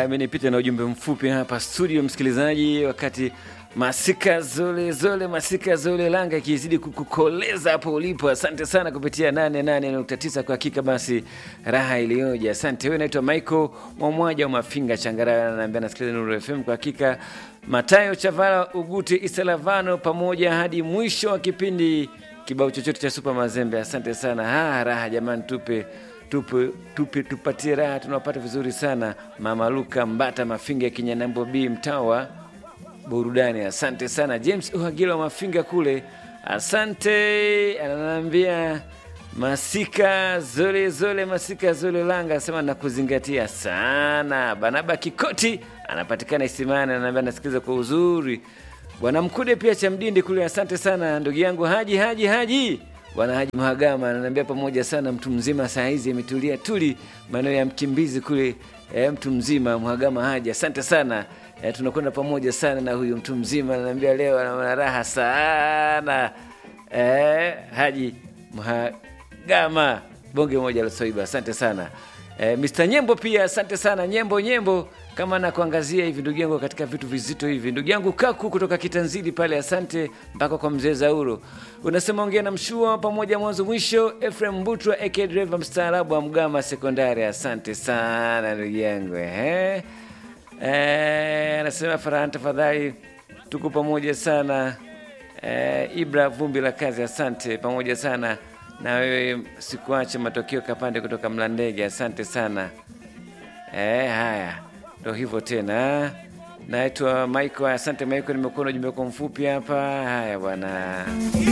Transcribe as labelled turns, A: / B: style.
A: amenipita na ujumbe mfupi hapa studio, msikilizaji, wakati masika zole zole masika zole langa ikizidi kukukoleza hapo ulipo. Asante sana kupitia 88.9 kwa hakika, basi raha iliyoje. Asante. Wewe naitwa Michael Mwamwaja wa Mafinga Changara, naambia nasikiliza Nuru FM kwa hakika. Matayo Chavala Ugute Isalavano pamoja hadi mwisho wa kipindi, kibao chochote cha Super Mazembe. Asante sana. Ha, raha jamani, tupe tupe, tupe tupatie raha, tunapata vizuri sana. Mama Luka Mbata Mafinga ya Kinyanambo B mtawa burudani. Asante sana James Uhagila wa Mafinga kule, asante. Ananiambia masika zole zole, masika zole langa, asema nakuzingatia sana. Banaba Kikoti anapatikana Isimani, ananiambia nasikiliza kwa uzuri. Bwana Mkude pia cha Mdindi kule, asante sana ndugu yangu Haji Haji Haji Bwana Haji Mhagama ananiambia pamoja sana, mtu mzima saa hizi ametulia tuli maeneo ya mkimbizi kule. E, mtu mzima Mhagama Haji, asante sana e, tunakwenda pamoja sana na huyu mtu mzima ananiambia leo ana raha sana e, Haji Mhagama bonge moja la Soiba, asante sana e, Mr. Nyembo pia asante sana Nyembo Nyembo kama nakuangazia hivi ndugu yangu katika vitu vizito hivi, ndugu yangu Kaku kutoka Kitanzili pale, asante mpaka kwa mzee Zauro. Unasema ongea na mshua pamoja mwanzo mwisho. Efrem Mbutwa aka driver mstaarabu wa Mgama Sekondari, asante sana ndugu yangu eh. Eh, anasema Farhan, tafadhali tuko pamoja sana eh, Ibra vumbi la kazi, asante pamoja sana na wewe, sikuache matokeo Kapande kutoka Mlandege, asante sana eh, haya ndo hivyo tena. Naitwa Michael. Asante Michael, nimekuwa na ujumbe kwa mfupi hapa. Haya bwana.